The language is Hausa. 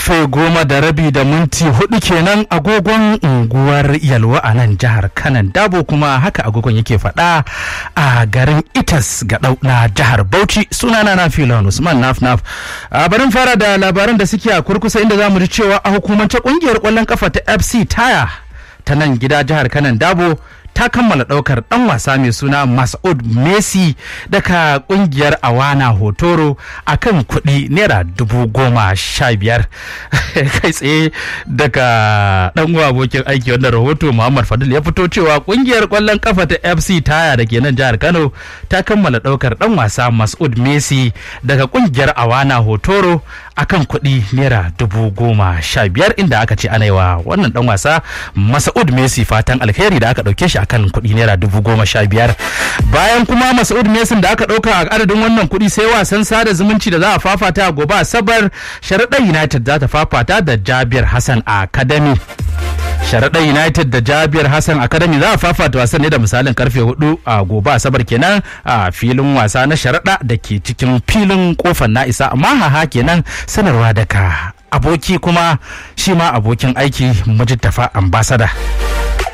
karfe goma da rabi da minti hudu kenan agogon unguwar yalwa a nan jihar kanan dabo kuma haka agogon yake faɗa a garin itas ga na jihar bauchi sunana na filon usman naf naf a barin fara da labaran da suke a kurkusa inda za mu ji cewa a hukumance kungiyar kwallon kafa ta fc taya ta nan gida jihar kanan dabo ta kammala ɗaukar ɗan wasa mai suna Mas'ud Messi daga ƙungiyar Awana Hotoro a kan kuɗi naira dubu goma sha biyar kai tsaye daga ɗan abokin aiki wanda rahoto Muhammad Fadil ya fito cewa ƙungiyar ƙwallon kafa ta FC Taya da ke nan jihar Kano ta kammala ɗaukar ɗan wasa Mas'ud Messi daga ƙungiyar Awana Hotoro a kan kuɗi naira dubu goma sha biyar inda aka ce ana yi wa wannan ɗan wasa Mas'ud Messi fatan alheri da aka ɗauke shi akan kuɗi naira dubu goma sha biyar bayan kuma Mas'ud Mesin da aka ɗauka a adadin wannan kuɗi sai wasan sada zumunci da za a fafata a gobe asabar sharaɗar United za ta fafata da Jabir Hassan Academy sharaɗar united da jabiyar hassan academy za a fafata wasan ne da misalin karfe hudu a gobe asabar kenan a filin wasa na sharaɗa da ke cikin filin kofar na isa amma haha kenan sanarwa daga aboki kuma shi ma abokin aiki mujittafa ambasada